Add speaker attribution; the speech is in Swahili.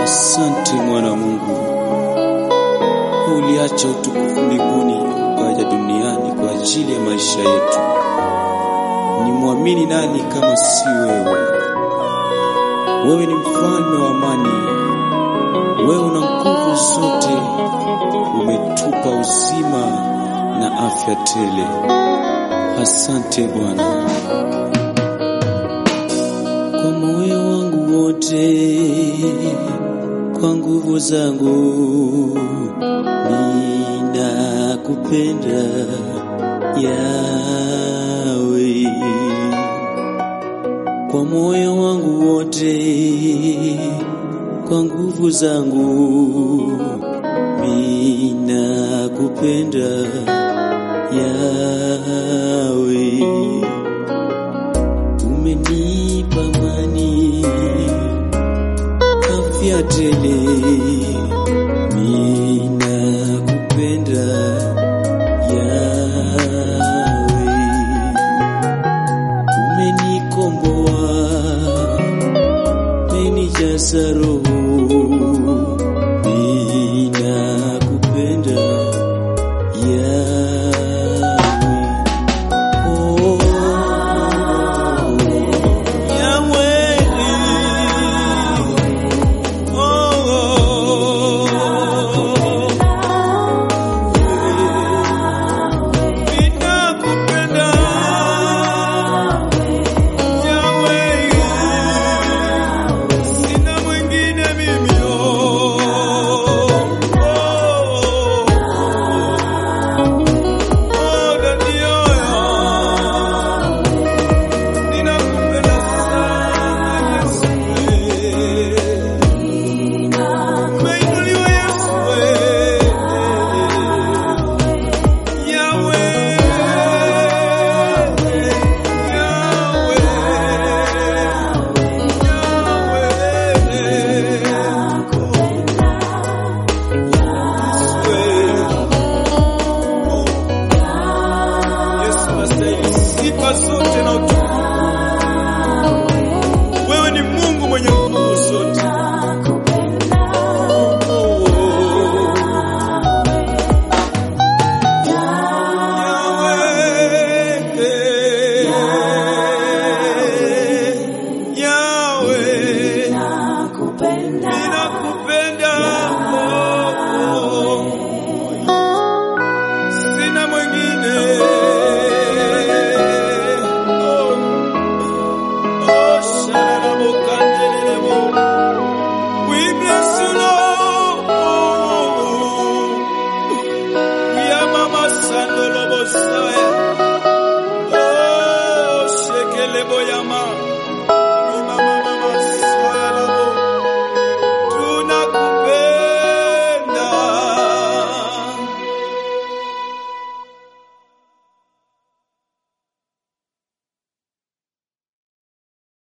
Speaker 1: Asante mwana wa Mungu, uliacha utukufu mbinguni ukaja duniani kwa ajili ya maisha yetu. Ni mwamini nani kama si wewe? Wewe ni mfalme wa amani, wewe una nguvu zote, umetupa uzima na afya tele. Asante Bwana. Kwa moyo wangu wote, kwa nguvu zangu, ninakupenda Yawe. Kwa moyo wangu wote, kwa nguvu zangu, ninakupenda Yawe. Umenipa amani, afya tele, ninakupenda Yawe. Umenikomboa, umenijaza roho, ninakupenda Yawe. Oh,
Speaker 2: Sifa zote na utukufu. Wewe ni Mungu mwenye nguvu zote. Yahweh, ninakupenda. Sina mwingine. Oh, oh, shararabokandelelebo. We bless you, Lord. We are Mama Sandolobo Saya.